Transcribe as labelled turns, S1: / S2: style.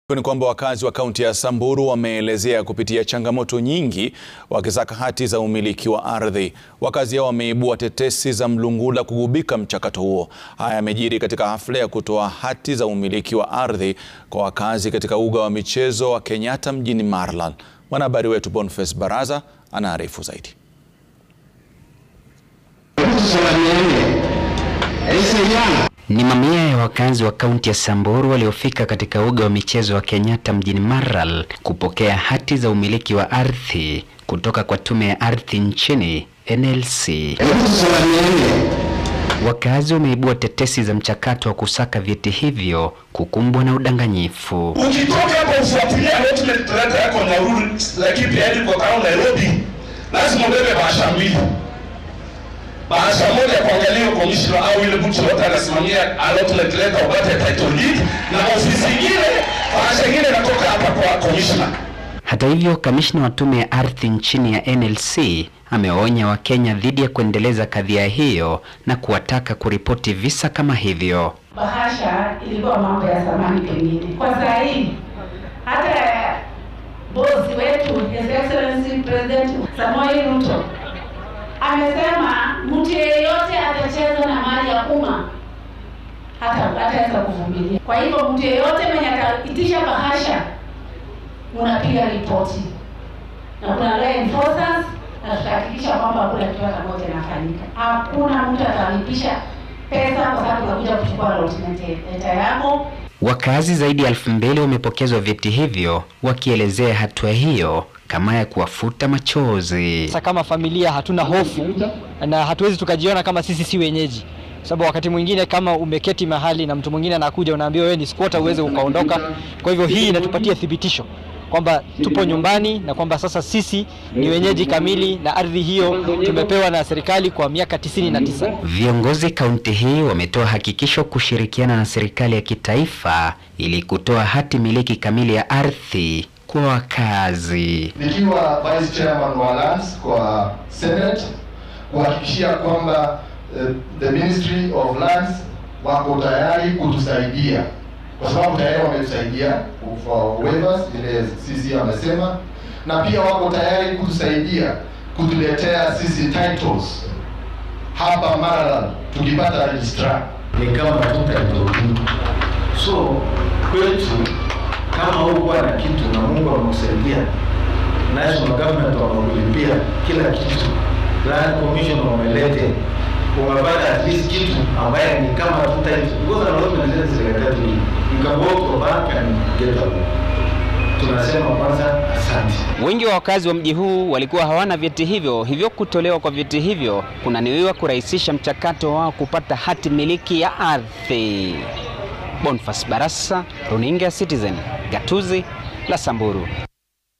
S1: Ni kwamba wakazi wa kaunti ya Samburu wameelezea kupitia changamoto nyingi wakisaka hati za umiliki wa ardhi. Wakazi hao wameibua tetesi za mlungula kugubika mchakato huo. Haya yamejiri katika hafla ya kutoa hati za umiliki wa ardhi kwa wakazi katika uga wa michezo wa Kenyatta mjini Maralal. Mwanahabari wetu Boniface Baraza anaarifu zaidi.
S2: Ni mamia ya wakazi wa kaunti ya Samburu waliofika katika uga wa michezo wa Kenyatta mjini Maralal kupokea hati za umiliki wa ardhi kutoka kwa tume ya ardhi nchini NLC. Wakazi wameibua tetesi za mchakato wa kusaka vyeti hivyo kukumbwa na udanganyifu.
S3: Ukitoka hapo ufuatilia allotment letter yako Nyahururu, Laikipia hadi kwa kao Nairobi, lazima ubebe bahasha mbili bahasha moja kuangalia commissioner au ile mtu yote anasimamia allotment letter upate title deed, na ofisi nyingine bahasha nyingine inatoka hapa kwa commissioner.
S2: Hata hivyo, kamishna wa tume ya ardhi nchini ya NLC amewaonya Wakenya dhidi ya kuendeleza kadhia hiyo na kuwataka kuripoti visa kama hivyo.
S4: Bahasha ilikuwa mambo ya zamani pengine. Kwa saa hii hata bosi wetu His Excellency President Samoei Ruto amesema mtu yeyote atacheza na mali ya umma hata hataweza kuvumilia. Kwa hivyo mtu yeyote mwenye ataitisha bahasha unapiga ripoti na kuna law enforcers na tutahakikisha kwamba hakuna kitu hata moja inafanyika. Hakuna mtu atalipisha pesa kwa sababu unakuja kuchukua allotment letter yako.
S2: Wakazi zaidi ya elfu mbili wamepokezwa vyeti hivyo wakielezea hatua hiyo kama ya kuwafuta machozi.
S5: Sasa kama familia hatuna hofu na hatuwezi tukajiona kama sisi si wenyeji, sababu wakati mwingine kama umeketi mahali na mtu mwingine anakuja, unaambiwa wewe ni squatter, uweze ukaondoka. Kwa hivyo hii inatupatia thibitisho kwamba tupo nyumbani na kwamba sasa sisi ni wenyeji kamili na ardhi hiyo tumepewa na serikali kwa miaka tisini na tisa.
S2: Viongozi kaunti hii wametoa hakikisho kushirikiana na serikali ya kitaifa ili kutoa hati miliki kamili ya ardhi kwa wakazi.
S6: Nikiwa vice chairman wa lands kwa senate kuhakikishia kwamba uh, the ministry of lands wako tayari kutusaidia kwa sababu tayari wametusaidia for waivers ile sisi amesema, na pia wako tayari kutusaidia kutuletea sisi titles hapa Maralal tukipata registrar
S7: ni kama tuta so kwetu kama hukuwa na kitu na Mungu amekusaidia, national government wamekulipia kila kitu, land commission wamelete, umepata at least kitu ambaye ni kama tuta because allotment zile serikali you can go to a bank and get a loan. Tunasema kwanza asante.
S2: Wengi wa wakazi wa mji huu walikuwa hawana vyeti hivyo, hivyo kutolewa kwa vyeti hivyo kunaniwiwa kurahisisha mchakato wao kupata hati miliki ya ardhi. Boniface Barasa, runinga ya Citizen, gatuzi la Samburu.